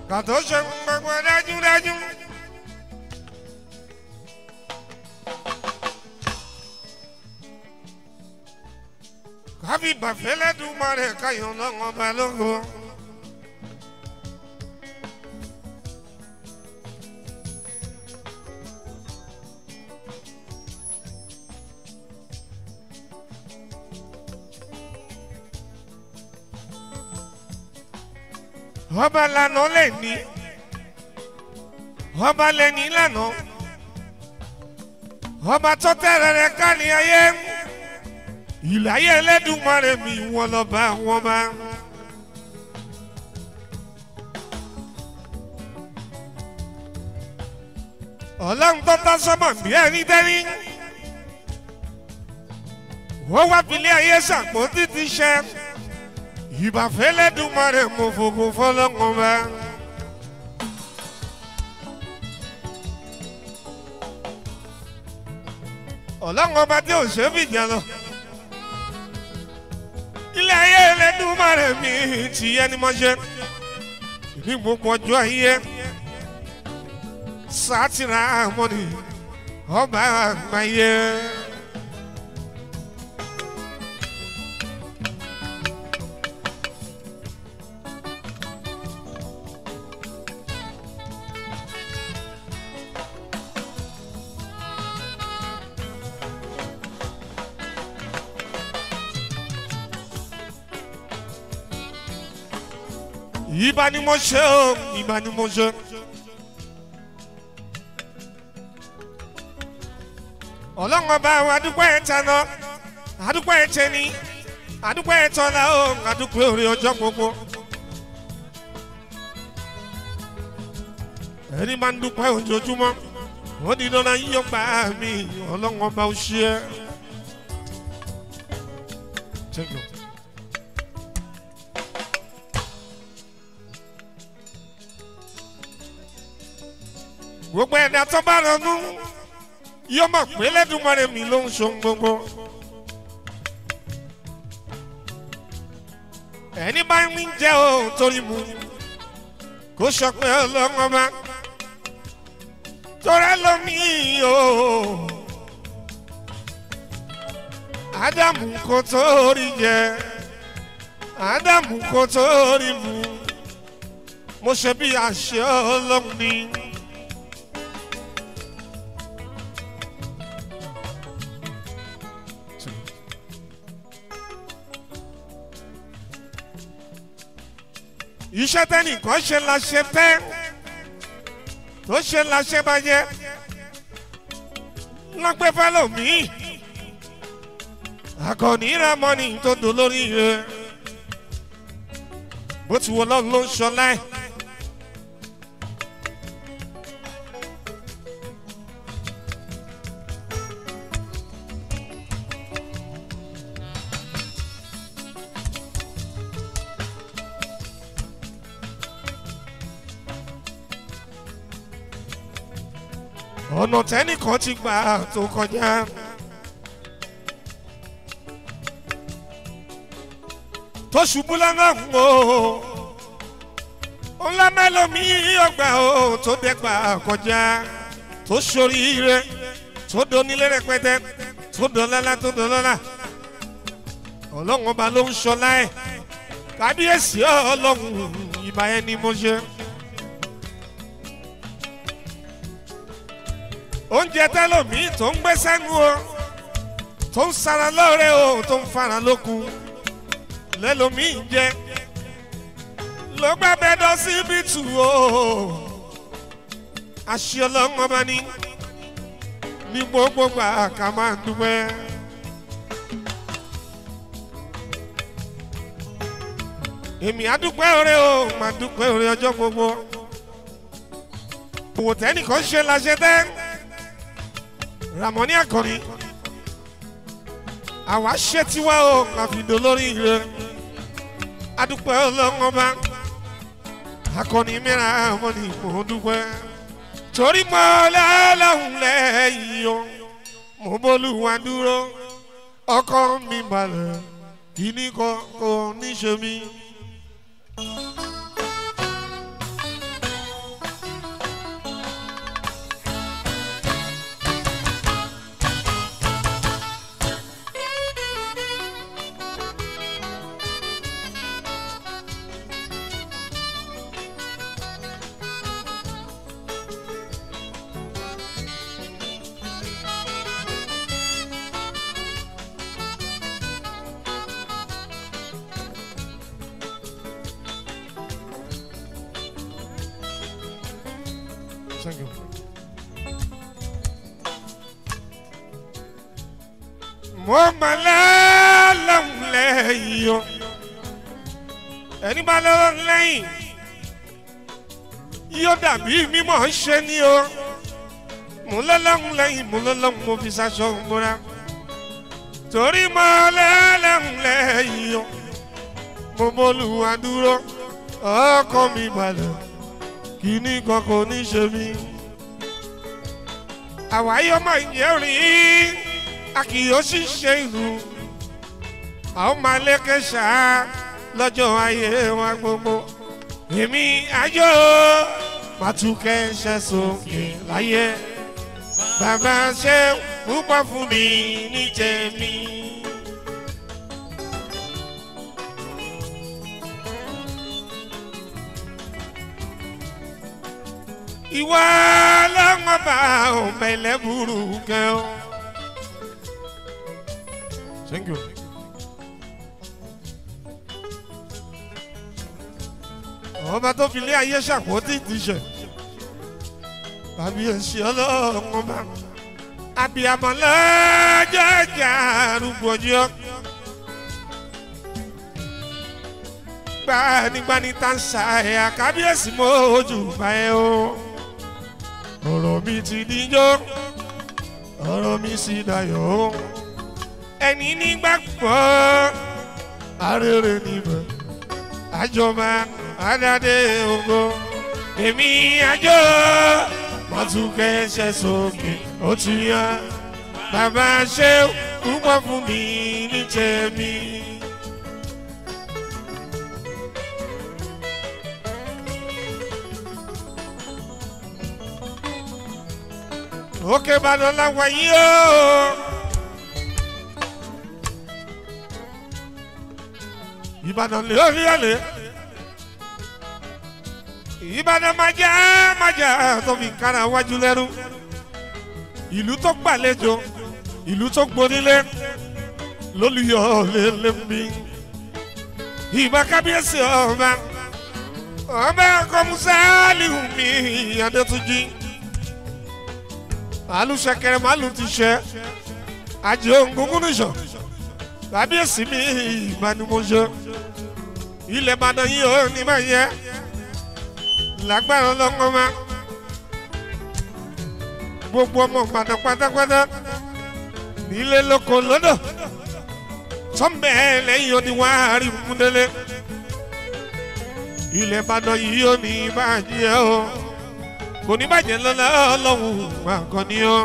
kàtó ṣe gbogbo dájúdájú. kábí bàfẹ́lẹ́ dùnmọ́ rẹ̀ káyọ̀ lọ́wọ́ balógun. ọba lànà lè ní ọba lè ní lànà ọba tó tẹ̀rẹ̀ rẹ̀ ká ní ayé ìláyé ẹlẹ́dùnmarè mi wọn lọ bá wọn bá. ọlọ́run tó tọ́ sọ́mọ̀ bí ẹni dẹ́rí wọ́n wá filé ayé sàpò títí ṣe ìbàfẹ́ lẹ́dùnmarè mo fògo fọlọ́ngàn bá. ọlọ́run ọba tí ò ṣe é fìjà lọ ilé ayé ẹlẹ́dùnmarè mi ti yẹ ni mo ṣe ní gbogbo ọjọ́ ayé sátìrà mọ́ni ọba àgbáyé. ìbá ni mo ṣe o ìbá ni mo ṣe. ọlọ́run ọba àwọn adúpọ̀ ẹ̀ tẹ̀nà adúpọ̀ ẹ̀ tẹ̀ni adúpọ̀ ẹ̀ tọ́lá o adúpọ̀ orí ọjọ́ gbogbo. ẹni máa ń dúpọ̀ ojoojúmọ́ ó ní lọ́nà yíyọ gbà mí ọlọ́run ọba ó ṣe é. Thank you. gbogbo ẹ̀dá tó bá ronú yóò mọ̀ pé lẹ́dùnmọ́rẹ́ mi ló ń so gbogbo. ẹni bá ń jẹ́ o torí mu kó sọ pé ọlọ́run ọba torẹ́ lómi o ádámù kò torí jẹ ádámù kò torí mu mo ṣe bí àṣẹ ọlọ́run ni. iṣẹ́ tẹ́nìkan ṣe la ṣe tẹ́ tó ṣe la ṣe bàjẹ́ lọ́pẹ́ fẹ́lòmíì akọni ramọ́ni tó dùn lórí rẹ̀ bó ti wọ lọ́run ló ń ṣọlá ẹ̀. ọ̀nà tẹ́nìkan ti gbà tó kọjá. tó ṣubú lọ́nà ń o ńlá mẹ́lòmí ọgbà o tó dẹ́gbà kọjá tó ṣoríire tó donílé rẹpẹtẹ tó dọlọ́lá tó dọlọ́lá ọlọ́run ọba ló ń ṣọlá ẹ̀ kábíyèsí ọlọ́run ìbá ẹni mo ṣe. oúnjẹ tẹlómi tó ń gbé sẹ́nu o tó ń sara lóore o tó ń fara lókun lẹ́lómi ń jẹ ló gbá bẹ́dọ̀ síbi tù o àṣì ọlọ́run ọba ní ní gbogbo gbà ká máa dúpẹ́. èmi àdúpẹ́ òre o màá dúpẹ́ òre ọjọ́ gbogbo òwò tẹ́nìkan ṣe la ṣe tẹ́ ramoni akọni àwa ṣe tiwa o àfìdó lórí ire adúpẹ́ ọlọ́run ọba akọni mìíràn àwọn ni mò ń dúpẹ́ torí mọ́ lẹ́lọ́hùn lẹ́yìn o mo bólúwa dúró ọkọ mi balẹ̀ kíní kọ́ kò ní ṣe mí. Thank you. mo mọ lọ́lọ́hún lẹ́yìn o ẹni bá lọ́lọ́hún lẹ́yìn yóò dàbí mímọ́ ṣe ni o mo lọ́lọ́hún lẹ́yìn mo lọ́lọ́hún mo fi ṣaṣọ múra torí mo lọ́lọ́hún lẹ́yìn o mo bọ́lùwà dúró ọkọ mi balẹ̀ kíní kan kò ní ṣe mí àwáyé ọmọ ìyẹn a kì yóò sì ṣe ìlú a ó máa lékè ṣáá lọ́jọ́ ayé wa gbogbo èmi àjọ màtúkẹ́ ṣe sókè láyé bàbá ṣe púpọ̀ fún mi ní tèmi. ìwà lọ́wọ́ bá òmẹ̀lẹ́ burú kẹ́ ọ́. Thank you. ọba tó fi lé ayé ṣàpótí ìdíṣẹ tàbí èsì ọlọ́run ọba abiyamọ lọ́jọ́ ìjà arúgbó ọjọ́ gbanigbani tá ń sa ẹ̀yà kábíyèsí mójú báyẹ̀ o ọ̀rọ̀ mi ti díjọ́ ọ̀rọ̀ mi sì dayọ̀ o ẹni nígbàgbọ́ arére níbẹ̀ àjọba àdàdé ògo èmi àjọ mọ̀túnkẹ́ ṣe sókè ó ti yan bàbá ṣe púpọ̀ fún mi ní tèmi. òkè ìbàdàn làwọn yìí ó. ìbàdàn lè orí ẹ̀lẹ́ ìbàdàn májà májà tó fi kára wájú lẹ́rú ìlú tó gbàlejò ìlú tó gbonílé lólùyọ̀ lélẹ́mí ìbá kábíyèsí ọba ọba kọmúsáàlìhùn mi adétúnjì alùsẹkẹrẹ màlúù ti ṣe àjẹ òǹgógún nìṣọ kábíyèsí mi ìbánimọ̀ṣọ́ ilẹ̀ ìbàdàn yìí ò ní máa yẹ lágbára ọlọ́ngọ́ ma gbogbo ọmọ ìbàdàn pátápátá nílé lóko lọ́dọ̀ sọ́mbẹ́ lẹ́yìn oníwà rí múdélé ilẹ̀ ìbàdàn yìí ò ní bàjẹ́ o kò ní bàjẹ́ lọ́la ọlọ́run àkànní o.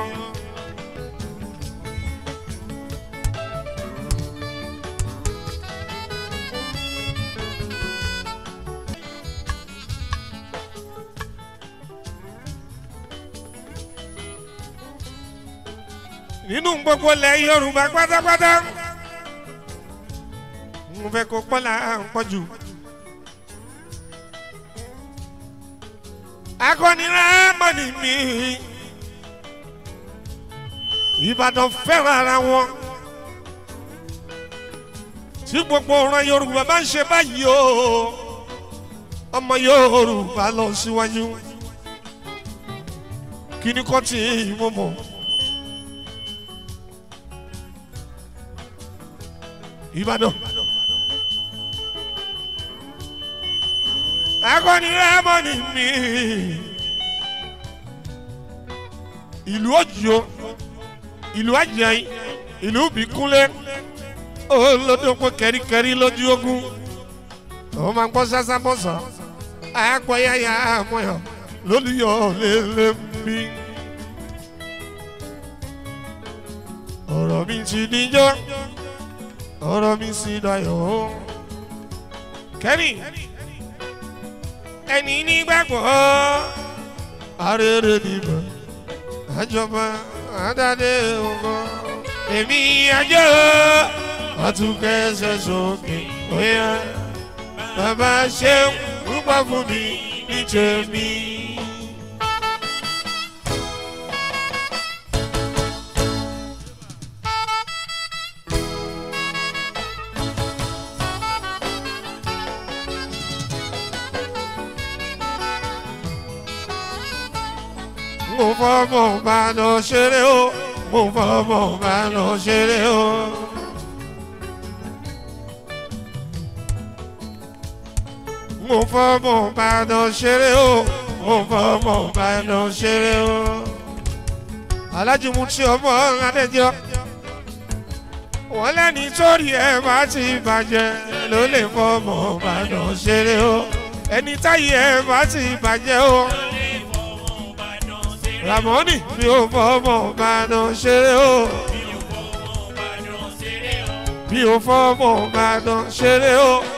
nínú gbogbo ilẹ̀ yorùbá pátápátá mo fẹ́ kó pọ́lá ń pọ́jù. akọnira mọ́ni mi ìbàdàn fẹ́ràn ara wọn tí gbogbo ọ̀ràn yorùbá bá ń ṣe báyìí o ọmọ yorùbá lọ síwájú kí ni kò tí ì mọ̀ mọ́. ìbàdàn. akọni rẹ́mọ̀nì mi ìlú òjò ìlú àjẹyìn ìlú bìkúnlé olódòpọ̀ kẹ́ríkẹ́rí lójú ogun ó máa ń gbọ́ sásá bọ́sà àpọ̀ yáyà àmọ́yọ̀ lólùyọ̀ lélẹ̀ mi. ọ̀rọ̀ mi ti níjọ́ ọ̀rọ̀ mi sì dayọ̀ kẹ́rì ẹni nígbàgbọ́ arére níbẹ̀ àjọba àdáde ògbọ́ èmi àjọ àtúnkẹ́sẹ̀ sókè óyá bàbá ṣeun púpọ̀ fún mi ní tèmi. mo fọmọ Ìbàdàn ṣeré o mo fọmọ Ìbàdàn ṣeré o. mo fọmọ Ìbàdàn ṣeré o mo fọmọ Ìbàdàn ṣeré o. Alhaji Muti ọmọ Adéjọ wọ́n lẹ́ni sórí ẹ̀ bá ti bàjẹ́ ló lè fọmọ Ìbàdàn ṣeré o ẹni táyé ẹ̀ bá ti bàjẹ́ o. Ramoni mi ò fọmọ Ìbàdàn ṣeré o mi ò fọmọ Ìbàdàn ṣeré o